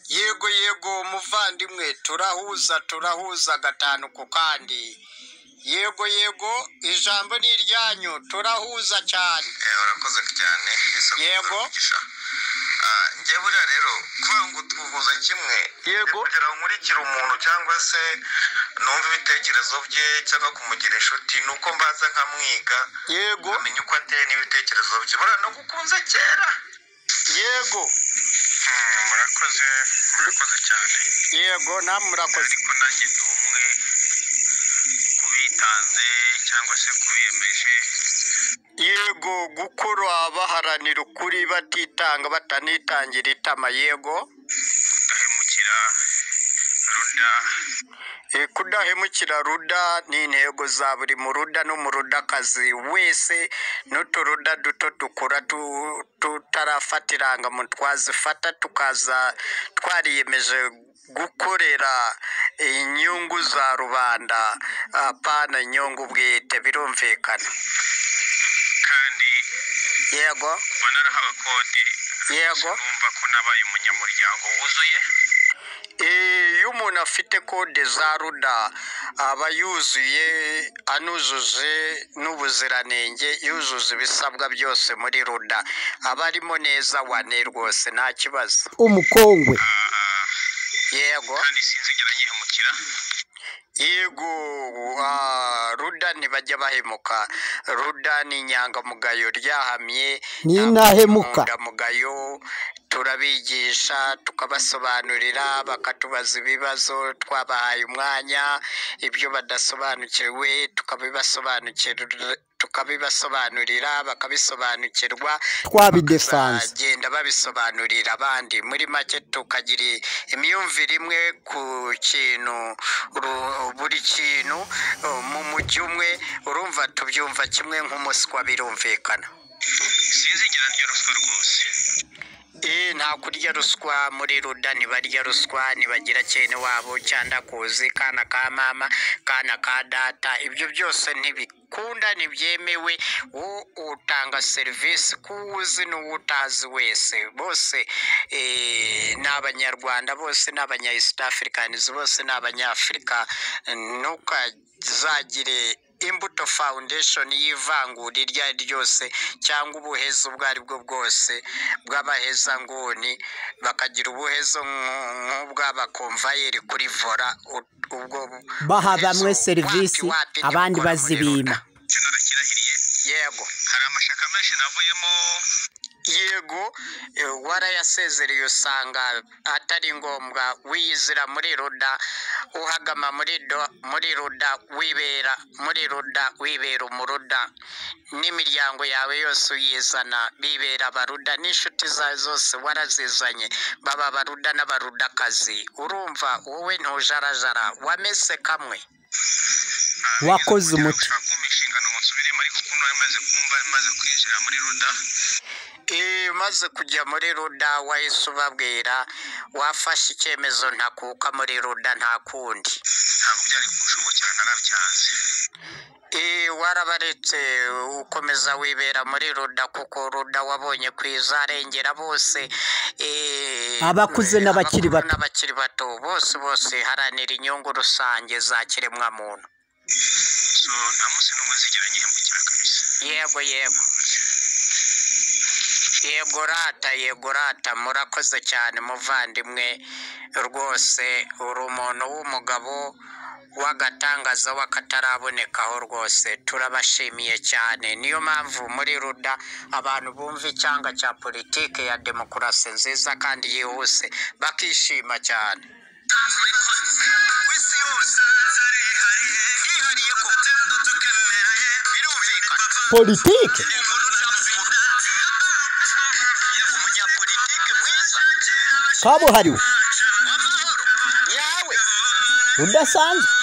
yego yego muvandimwe turahuza turahuza gatanu ku kandi yego yego ijambo ni iryanyu turahuza cyane Eh, urakoze cyane ese Yego. umugisha. Ah, njye buriya rero kuvuga ngo twihuza kimwe Yego. ni kugira ngo nkurikire umuntu cyangwa se numve ibitekerezo bye cyangwa kumugira inshuti ni uko mbanza nkamwiga yego nkamenya uko ateye n'ibitekerezo bye buriya nagukunze kera yego Mm, murakoze murakoze cyane yego namwe murakoze ariko nanjye ndi umwe kubitanze cyangwa se kubiyemeje yego gukora baharanira ukuri batitanga batanitangira itama yego ndahemukira ruda Eh, kudahemukira ruda ni intego za buri muruda n'umurudakazi wese n'uturuda duto dukura tu- tutarafata irangamuntu twazifata tukaza twariyemeje gukorera inyungu za rubanda apana inyungu bwite birumvikana kandi yego banarahaba kode yego numva ko nabaye umunyamuryango wuzuye Eh, iyo umuntu afite kode za ruda aba yuzuye anujuje n'ubuziranenge yuzuza ibisabwa byose muri ruda aba arimo neza wane rwose nta kibazo umukongwe yego kandi sinzigera nyihemukira yego ah, ruda ntibajya bahemuka ruda ni inyangamugayo ryahamye Ni ntabwo intahemuka. inyangamugayo turabigisha tukabasobanurira bakatubaza ibibazo twabahaye umwanya ibyo badasobanukiwe tukabibasobanukira tukabibasobanurira bakabisobanukirwa Twabidesanze. genda babisobanurira abandi muri make tukagira imyumvire imwe ku kintu ru- buri kintu uh, mu mujyi umwe urumva tubyumva kimwe nk'umuswa birumvikana sinzigera ndya ruswa rwose Eh, nta kurya ruswa muri ruda ntibarya ruswa ntibagira cyene wabo cyangwa kuzi kana ka mama kana ka data ibyo byose ntibikunda ntibyemewe wo utanga serivisi k'uwuzi n'uwutazi wese bose eh, ni abanyarwanda bose ni abanya east africans bose ni abanyafurika ntukazagire imbuto foundation y'ivangura iryo ari ryo ryose cyangwa ubuheza ubwo ari bwo bwose bw'abahezanguni bakagira ubuhezo nk- nk'ubw'abakomvayeri kuri vora u- ubwo bu- Baha bamwe buhezo serivisi, wati wati abandi ntibukora muri bazibima. Loni. icyo narakirahiriye yego hari amashyaka menshi navuyemo yego eh, warayasezereye usanga atari ngombwa wiyizira muri ruda uhagama muri do, muri ruda wibera muri ruda wibera umuruda n'imiryango yawe yose uyizana bibera abaruda n'inshuti zawe zose warazizanye baba abaruda n'abarudakazi urumva wowe ntujarajara wamese kamwe Wakoze umuti. kumpa inshingano ngo nsubiremo ariko kuno maze kumva maze kwinjira muri ruda Iyo umaze kujya muri ruda wahise ubabwira wafashe icyemezo ntakuka muri ruda nta kundi ntabwo byari kunshobokera narabyanze Iyo warabaretse ukomeza wibera muri ruda kuko ruda wabonye ku izarengera bose eh, Abakuze n'abakiri abakuru bato. n'abakiri bato bose bose haranira inyungu rusange za kiremwamuntu so nta munsi n'umwe nzigera nyihemukira kabisa yego yego yego rata yego rata murakoze cyane muvandimwe rwose uri umuntu w'umugabo w'agatangaza w'akatarabonekaho rwose turabashimiye cyane niyo mpamvu muri ruda abantu bumva icyanga cya politike ya demokarasi nziza kandi yihuse bakishima cyane ku isi yose hihariye ko birumvikana politike umunyapolitike mwiza kabuhariwe w'amahoro yawe udasanzwe